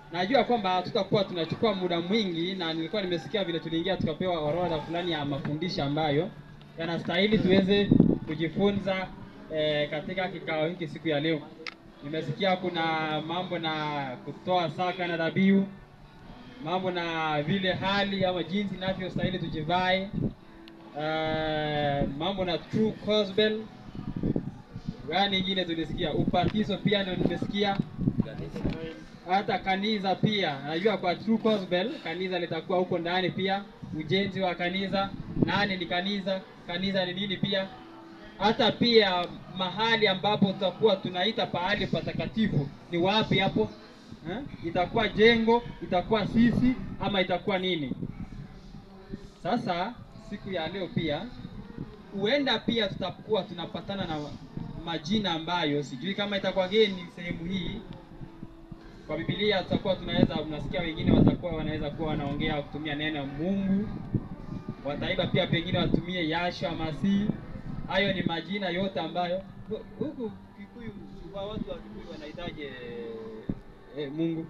najua kwamba hatutakuwa tunachukua muda mwingi, na nilikuwa nimesikia vile tuliingia tukapewa orodha fulani ya mafundisho ambayo yanastahili tuweze kujifunza eh, katika kikao hiki siku ya leo. Nimesikia kuna mambo na kutoa saka na dhabihu, mambo na vile hali ama jinsi inavyostahili tujivae, eh, mambo na true gospel gani ingine tulisikia, ubatizo pia ndio nimesikia hata kanisa pia najua kwa True Gospel kanisa litakuwa huko ndani pia, ujenzi wa kanisa, nani ni kanisa, kanisa ni nini pia, hata pia mahali ambapo tutakuwa tunaita pahali patakatifu ni wapi hapo eh? Itakuwa jengo, itakuwa sisi ama itakuwa nini? Sasa siku ya leo pia huenda pia tutakuwa tunapatana na majina ambayo sijui kama itakuwa geni sehemu hii kwa Biblia tutakuwa tunaweza, unasikia wengine watakuwa wanaweza kuwa wanaongea kutumia neno Mungu, wataiba pia pengine watumie Yashua Masihi. Hayo ni majina yote ambayo huku Kikuyu, kwa watu wa Kikuyu wanahitaji eh, Mungu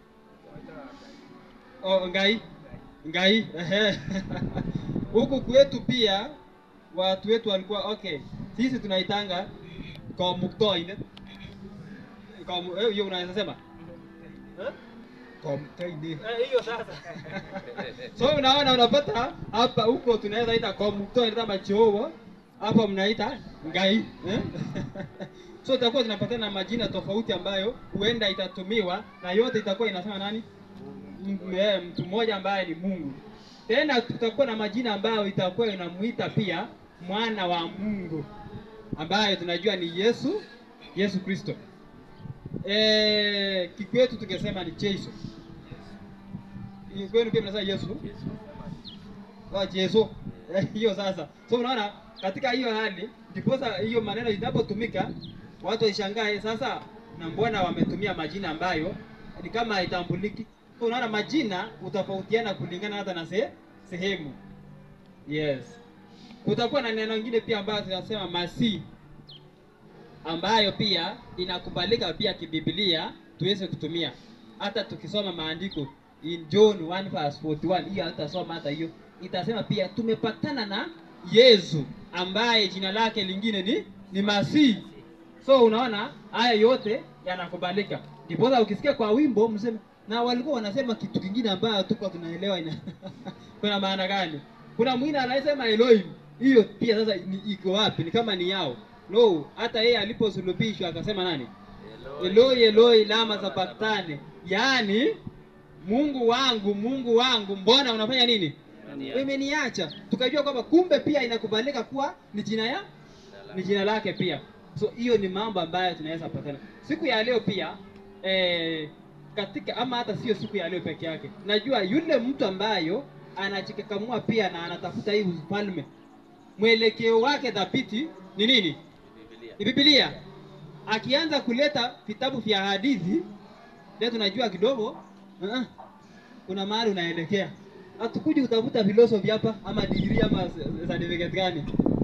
oh, ngai ngai ehe. huku kwetu pia watu wetu walikuwa okay, sisi tunaitanga kwa muktoine kwa hiyo unaweza sema Komtaini. Eh, hiyo sasa. so unaona unapata hapa huko tunaweza ita komukto inaita machowo hapa mnaita ngai eh? so itakuwa zinapatana na majina tofauti ambayo huenda itatumiwa na yote itakuwa inasema nani M- eh, mtu mmoja ambaye ni Mungu. Tena tutakuwa na majina ambayo itakuwa inamuita pia mwana wa Mungu ambayo tunajua ni Yesu Yesu Kristo. Eh, kikwetu tungesema ni Yesu. Kwenu pia mnasema Yesu. Ah, Yesu. Eh, Hiyo sasa. So unaona katika hiyo hali ndiposa hiyo maneno inapotumika watu waishangae sasa, na mbona wametumia majina ambayo ni kama haitambuliki. So unaona majina utofautiana kulingana hata na se, sehemu. Yes. Kutakuwa na neno lingine pia ambayo tunasema masihi ambayo pia inakubalika pia kibiblia tuweze kutumia hata tukisoma maandiko in John 1 verse 41 hiyo hatasoma hata hiyo itasema pia tumepatana na Yesu ambaye jina lake lingine ni ni Masihi so unaona haya yote yanakubalika ndiposa ukisikia kwa wimbo mseme na walikuwa wanasema kitu kingine ambayo tuko tunaelewa ina kuna maana gani kuna mwingine anasema Elohim hiyo pia sasa ni, iko wapi ni kama ni yao no hata yeye aliposulubishwa akasema nani Eloi Eloi lama sabachthani yaani Mungu wangu Mungu wangu mbona unafanya nini umeniacha tukajua kwamba kumbe pia inakubalika kuwa ni jina ya ni jina lake pia so hiyo ni mambo ambayo tunaweza patana siku ya leo pia eh, katika ama hata sio siku ya leo peke yake najua yule mtu ambayo anajikakamua pia na anatafuta hii ufalme mwelekeo wake dhabiti ni nini ni Biblia. Akianza kuleta vitabu vya hadithi, leo tunajua kidogo uh-uh, kuna mahali unaelekea. Hatukuji kutafuta philosophy hapa ama degree ama certificate gani.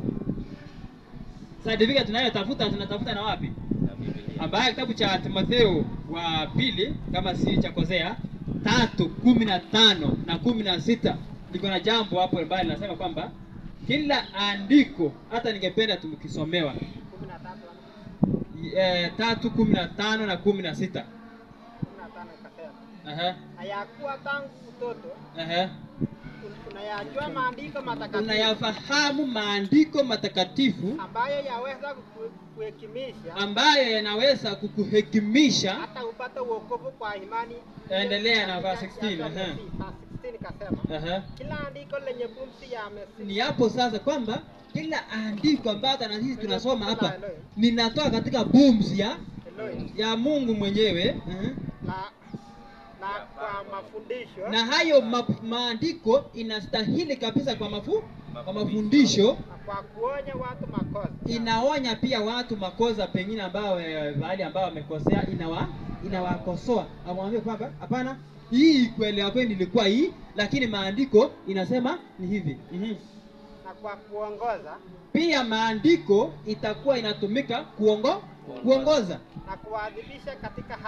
Certificate tunayotafuta tunatafuta na wapi? Ambaye kitabu cha Timotheo wa pili kama si cha kosea tatu kumi na tano na kumi na sita liko na jambo hapo ambayo linasema kwamba kila andiko hata ningependa tukisomewa kumi na tatu eh, tatu kumi na tano na kumi na sita kumi na tano ikasema Aha, hayakuwa tangu utoto aha. un- unayajua maandiko matakatifu unayafahamu maandiko matakatifu ambayo yaweza kuku- kuhekimisha ambayo yanaweza kukuhekimisha hata upate uokovu kwa imani. Endelea na verse Ya- 16, ya- aha. ya- verse 16 ikasema Aha. kila andiko lenye pumzi ya Mesihi ni hapo sasa kwamba kila andiko ambayo hata na sisi tunasoma hapa ninatoka katika pumzi ya, Elohim ya Mungu mwenyewe aha. na na kwa mafundisho na hayo ma, maandiko inastahili kabisa kwa mafu, kwa mafundisho na kwa kuonya watu makosa inaonya pia watu makosa pengine ambao eh, mahali ambao wamekosea inawa inawakosoa amwambie kwamba hapana hii kuelewa kwenu ilikuwa hii lakini maandiko inasema ni hivi mm na kwa kuongoza pia maandiko itakuwa inatumika kuongo kuongoza na kuwaadhibisha katika haki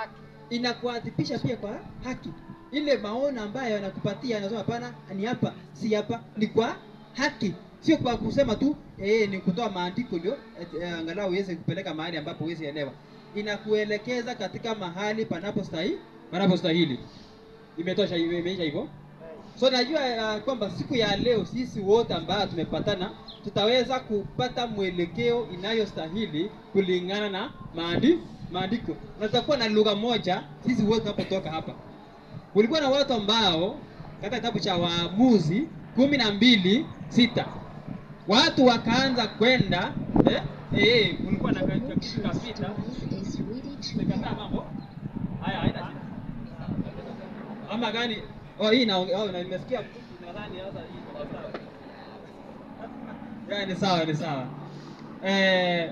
inakuadhibisha pia kwa haki. Ile maono ambayo anakupatia anasema hapana, ni hapa, si hapa, ni kwa haki, sio kwa kusema tu eh, ni kutoa maandiko ndio eh, angalau uweze kupeleka mahali ambapo uweze elewa. Inakuelekeza katika mahali panapostahili panapostahili. Imetosha, ime- imeisha hivyo. So najua uh, kwamba siku ya leo sisi wote ambao tumepatana tutaweza kupata mwelekeo inayostahili kulingana na maandi maandiko, na tutakuwa na lugha moja sisi wote tunapotoka hapa. Kulikuwa na watu ambao katika kitabu cha Waamuzi kumi na mbili sita watu wakaanza kwenda eh, eh, kulikuwa na kitu kapita tumekataa mambo haya, haina shida ama gani? Oh, hii na oh, na nimesikia nadhani sasa hii iko sawa. Ya, ni sawa ni sawa. Eh,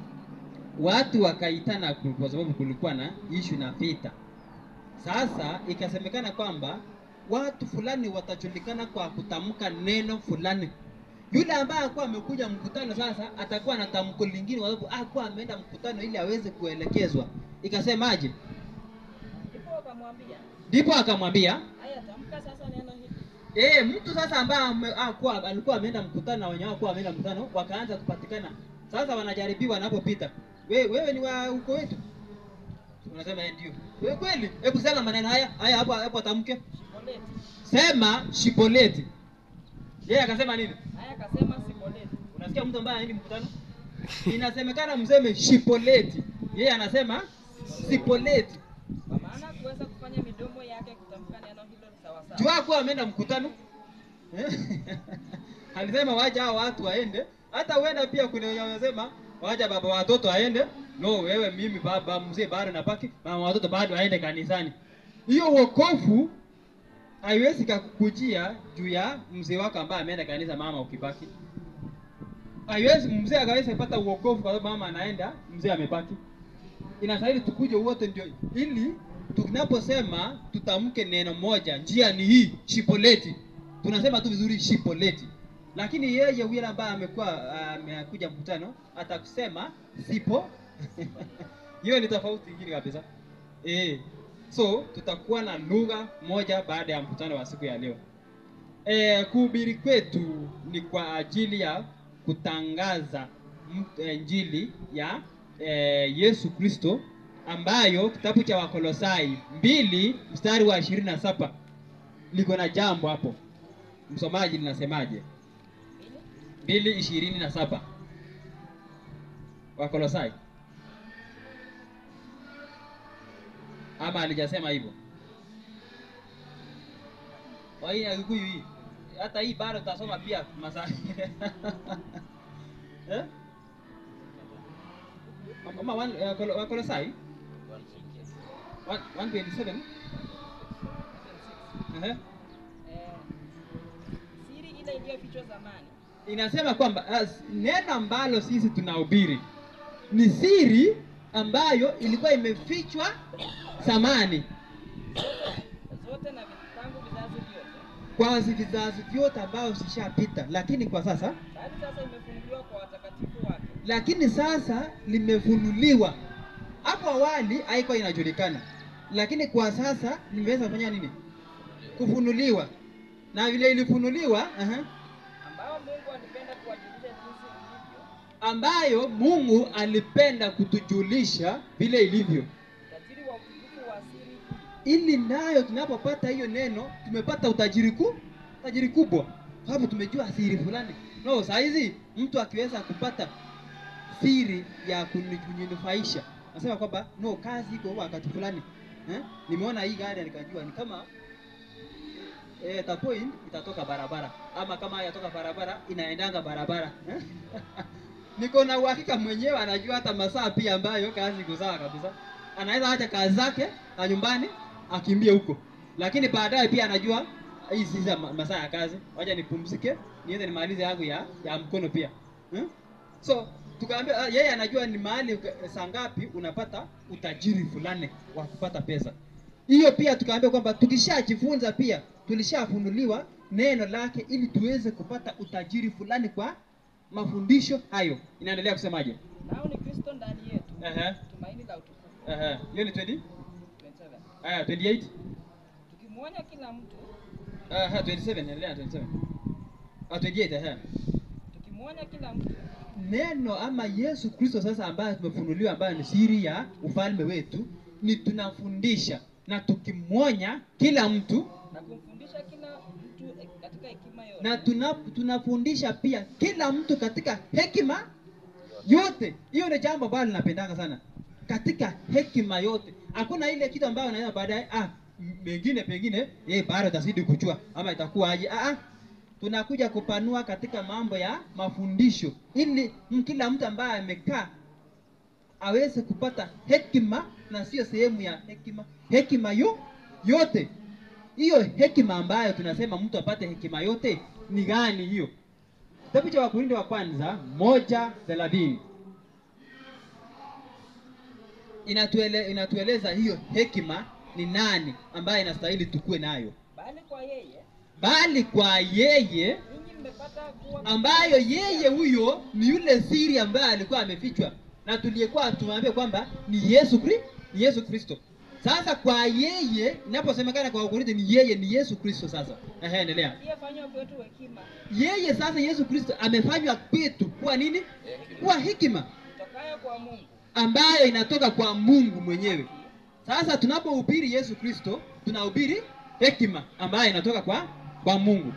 watu wakaitana ku- kwa sababu kulikuwa na ishu na vita. Sasa ikasemekana kwamba watu fulani watajulikana kwa kutamka neno fulani. Yule ambaye alikuwa amekuja mkutano sasa atakuwa na tamko lingine, kwa sababu alikuwa ameenda mkutano ili aweze kuelekezwa. Ikasemaje? Ndipo wakamwambia, Ndipo akamwambia haya tamka sasa neno hili. Eh, mtu sasa ambaye ame- hakuwa alikuwa ameenda mkutano na wenye hawakuwa ameenda mkutano wakaanza kupatikana. Sasa wanajaribiwa wanapopita. We, wewe ni wa uko wetu? Unasema eh, ndio. Wewe kweli? Hebu sema maneno haya. Haya hapo hapo tamke. Siboleti. Sema shiboleti. Yeye akasema nini? Haya akasema siboleti. Unasikia mtu ambaye haendi mkutano? Inasemekana mseme shipoleti. Yeye anasema sipoleti. Kwa maana kuweza kufanya midomo yake kutamka neno hilo sawa sawa. Jua kuwa ameenda mkutano Eh? alisema wacha hao watu waende. Hata uenda pia kuna wenye wanasema wacha baba watoto aende. No, wewe mimi baba mzee bado napaki, mama watoto bado aende kanisani. Hiyo wokovu haiwezi kakukujia juu ya mzee wako ambaye ameenda kanisa, mama ukibaki. Haiwezi mzee akaweza kupata uokovu kwa sababu mama anaenda, mzee amebaki inastahili tukuje wote ndio ili tunaposema tutamke neno moja njia ni hii shipoleti tunasema tu vizuri shipoleti lakini yeye yule ambaye amekuwa amekuja mkutano atakusema sipo hiyo ni tofauti ingine kabisa eh so tutakuwa na lugha moja baada ya mkutano wa siku ya leo e, kuhubiri kwetu ni kwa ajili ya kutangaza m- eh, injili ya e, Yesu Kristo ambayo kitabu cha Wakolosai mbili mstari wa ishirini na saba liko na jambo hapo. Msomaji linasemaje? mbili ishirini na saba Wakolosai ama alijasema hivyo? Kwa hii ya Kikuyu hii hata hii bado tutasoma pia masaa eh? Ama one, uh, Kolo- Wakolosai 127 Ehe. Eh, siri ile iliyofichwa zamani inasema kwamba as, neno ambalo sisi tunahubiri ni siri ambayo ilikuwa imefichwa zamani zote na vi- tangu vizazi vyote, kwa vizazi vyote ambao zishapita, lakini kwa sasa bali sasa imefunuliwa kwa watakatifu wake. lakini sasa limefunuliwa. Hapo awali haikuwa inajulikana, lakini kwa sasa limeweza kufanya nini? Kufunuliwa, na vile ilifunuliwa aha, ambao Mungu alipenda kuwajulisha jinsi ilivyo ambayo Mungu alipenda kutujulisha vile ilivyo, utajiri wa utukufu wa siri hii ili nayo tunapopata hiyo neno tumepata utajiri ku utajiri kubwa, sababu tumejua siri fulani. No, saa hizi mtu akiweza kupata siri ya kuni- kuninufaisha, nasema kwamba no, kazi iko wakati fulani eh? Nimeona hii gari nikajua ni kama eh, tapoint itatoka barabara ama kama hayatoka barabara inaendanga barabara eh? niko na uhakika mwenyewe anajua hata masaa pia ambayo kazi iko sawa kabisa anaweza acha kazi zake na nyumbani akimbie huko lakini baadaye pia anajua hii si za ma- masaa ya kazi wacha nipumzike niende nimalize yangu ya ya mkono pia hmm? so tukaambia ah, yeye anajua ni mahali uka- saa ngapi unapata utajiri fulani wa kupata pesa hiyo pia tukaambia kwamba tukishajifunza pia tulishafunuliwa neno lake ili tuweze kupata utajiri fulani kwa mafundisho hayo inaendelea kusemaje nao ni Kristo ndani yetu, Ehe, tumaini la utukufu. ehe. hiyo ni 20 27. aya 28 tukimwonya kila mtu aha 27 endelea 27 ah 28 aha tukimwonya kila mtu neno ama Yesu Kristo sasa ambaye tumefunuliwa ambayo ni siri ya ufalme wetu ni tunafundisha na tukimwonya kila mtu na kumfundisha kila mtu eh, katika hekima yote na tuna, tunafundisha pia kila mtu katika hekima yote. Hiyo ni jambo ambalo linapendanga sana, katika hekima yote. Hakuna ile kitu ambayo unaweza baadaye ah, m- mengine pengine eh, bado utazidi kujua ama itakuwa aje. Ah, ah, tunakuja kupanua katika mambo ya mafundisho ili m- kila mtu ambaye amekaa aweze kupata hekima na sio sehemu ya hekima, hekima yo yote hiyo hekima ambayo tunasema mtu apate hekima yote ni gani hiyo? Kitabu cha Wakorintho wa kwanza moja thelathini inatuele, inatueleza hiyo hekima ni nani ambaye inastahili tukue nayo, bali kwa yeye bali kwa yeye ninyi mmepata kuwa ambayo yeye huyo ni yule siri ambaye alikuwa amefichwa na tuliyekuwa tumeambia kwamba ni Yesu Kri, ni Yesu Kristo. Sasa kwa yeye inaposemekana kwa Wakorintho ni yeye ni Yesu Kristo. Sasa ehe, endelea. aliyefanywa kwetu hekima Yeye sasa Yesu Kristo amefanywa kwetu kuwa nini? Kuwa hekima tokayo kwa Mungu ambayo inatoka kwa Mungu mwenyewe. Sasa tunapohubiri Yesu Kristo, tunahubiri hekima ambayo inatoka kwa kwa Mungu.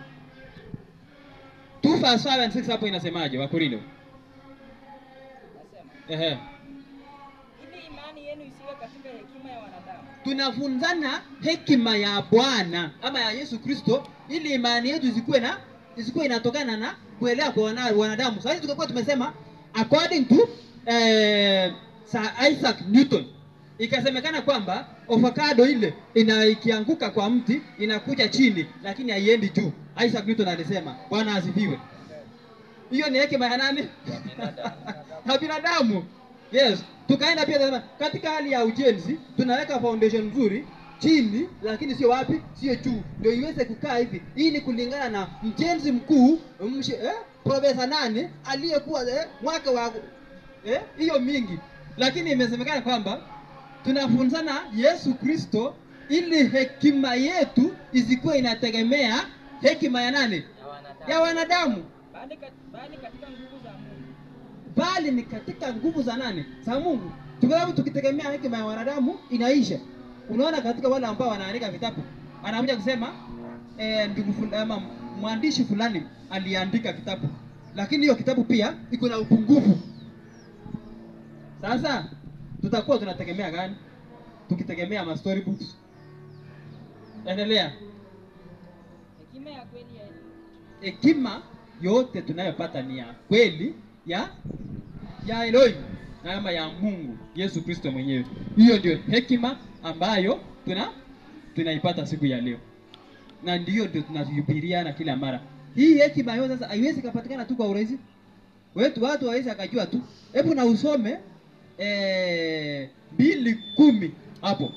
2 verse 5 and 6 hapo inasemaje Wakorintho? nasema Ehe. ili imani yenu isiwe katika hekima ya wanadamu Tunafunzana hekima ya Bwana ama ya Yesu Kristo ili imani yetu isikuwe na isikuwe inatokana na kuelewa kwa wana, wanadamu. Sasa tukakuwa tumesema according to eh, Sir Isaac Newton ikasemekana kwamba avocado ile ina ikianguka kwa mti inakuja chini lakini haiendi juu. Isaac Newton alisema, Bwana asifiwe. Hiyo ni hekima ya nani? ya binadamu. Yes, tukaenda pia tunasema, katika hali ya ujenzi tunaweka foundation nzuri chini, lakini sio wapi, sio juu, ndio iweze kukaa hivi. Hii ni kulingana na mjenzi mkuu mshi, eh, profesa nani aliyekuwa eh, mwaka wa eh, hiyo mingi, lakini imesemekana kwamba tunafunzana Yesu Kristo ili hekima yetu isikuwe inategemea hekima ya nani? Ya wanadamu bali, kat, bali katika nguvu za Mungu bali ni katika nguvu za nani? Za Mungu. Kwa sababu tukitegemea hekima ya wanadamu inaisha. Unaona, katika wale ambao wanaandika vitabu anakuja kusema eh, ndugu fulani ama mwandishi fulani aliandika kitabu, lakini hiyo kitabu pia iko na upungufu. Sasa tutakuwa tunategemea gani? Tukitegemea ma story books. Endelea. hekima ya kweli ya elimu hekima yote tunayopata ni ya kweli ya ya Elohim na ama ya Mungu Yesu Kristo mwenyewe. Hiyo ndio hekima ambayo tuna tunaipata siku ya leo, na ndiyo ndio tunahubiriana kila mara. Hii hekima yote sasa haiwezi kupatikana tu kwa urahisi wetu, watu hawezi akajua tu. Hebu na usome eh, mbili kumi hapo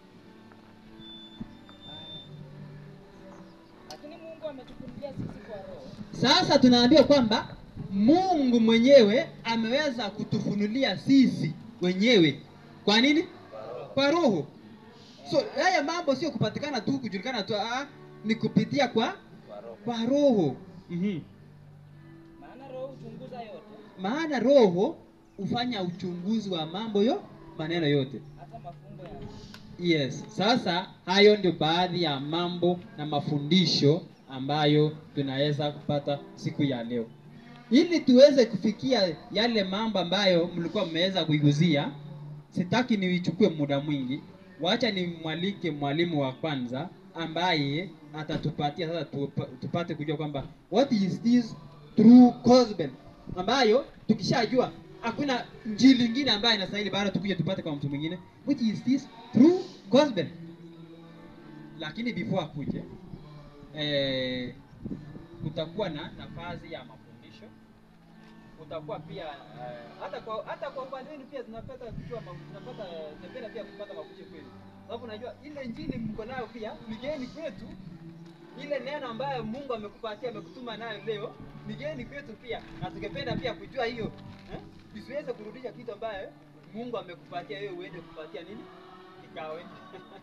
lakini Mungu ametufunulia sisi kwa roho Sasa tunaambiwa kwamba Mungu mwenyewe ameweza kutufunulia sisi wenyewe. Kwa nini? Kwa Roho. So haya mambo sio kupatikana tu kujulikana tu, ah, ni kupitia kwa kwa Roho. Mhm. maana roho huchunguza yote Maana Roho hufanya uchunguzi wa mambo yo maneno yote. hata mafumbo ya Yes. Sasa hayo ndio baadhi ya mambo na mafundisho ambayo tunaweza kupata siku ya leo, ili tuweze kufikia yale mambo ambayo mlikuwa mmeweza kuiguzia. Sitaki niichukue muda mwingi, wacha nimwalike mwalimu wa kwanza ambaye atatupatia sasa tupa- tupate kujua kwamba what is this true gospel, ambayo tukishajua hakuna njili ingine ambayo inastahili baada tukuje tupate kwa mtu mwingine, which is this true gospel. Lakini before akuje eh, kutakuwa na nafasi ya mafundisho utakuwa pia eh, hata kwa hata kwa upande wenu pia tunapata kujua ma- tunapata tembea pia kupata mafundisho kwenu, sababu unajua ile injili mko nayo pia migeni kwetu, ile neno ambayo Mungu amekupatia amekutuma nayo leo migeni kwetu pia, na tungependa pia kujua hiyo eh, isiweze kurudisha kitu ambayo Mungu amekupatia wewe uende kupatia nini kikao hiki.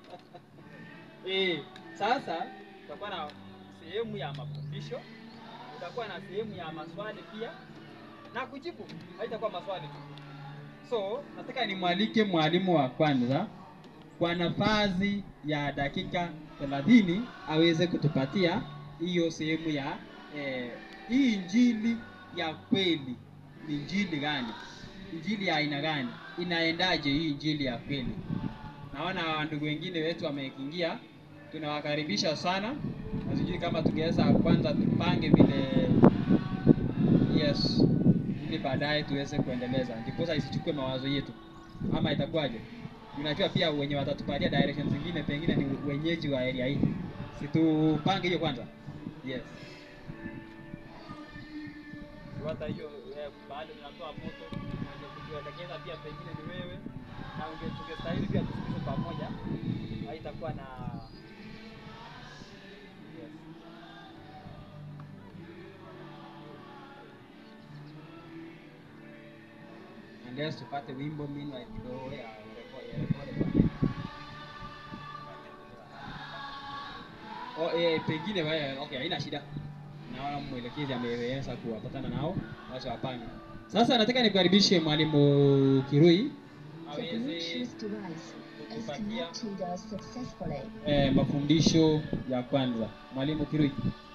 Eh, sasa tutakuwa na sehemu ya mafundisho, tutakuwa na sehemu ya maswali pia na kujibu, haitakuwa maswali tu. So nataka nimwalike mwalimu wa kwanza kwa nafasi ya dakika 30 aweze kutupatia hiyo sehemu ya eh, hii injili ya kweli ni injili gani? Injili ya aina gani? Inaendaje hii injili ya kweli? Naona ndugu wengine wetu wameingia, tunawakaribisha sana. Na sijui kama tungeweza kwanza tupange vile, yes, ili baadaye tuweze kuendeleza, ndiposa isichukue mawazo yetu, ama itakuwaje? Unajua pia wenye watatupatia directions zingine pengine ni wenyeji wa area hii, situpange hiyo kwanza. Yes, hata hiyo eh, baada unatoa moto unaweza kutuelekeza pia pengine ni wewe na unge tungestahili pia tusikizwe pamoja, haitakuwa na yes. Unless tupate wimbo meanwhile kidogo ya rekodi ya rekodi Oh, eh, pengine wewe okay, haina shida. Naona mwelekezi ameweza kuwapatana nao, wacha wapange. Sasa nataka nikukaribishe mwalimu Kirui The aweze Bluetooth device is kutupatia connected successfully. eh, mafundisho ya kwanza. Mwalimu Kirui.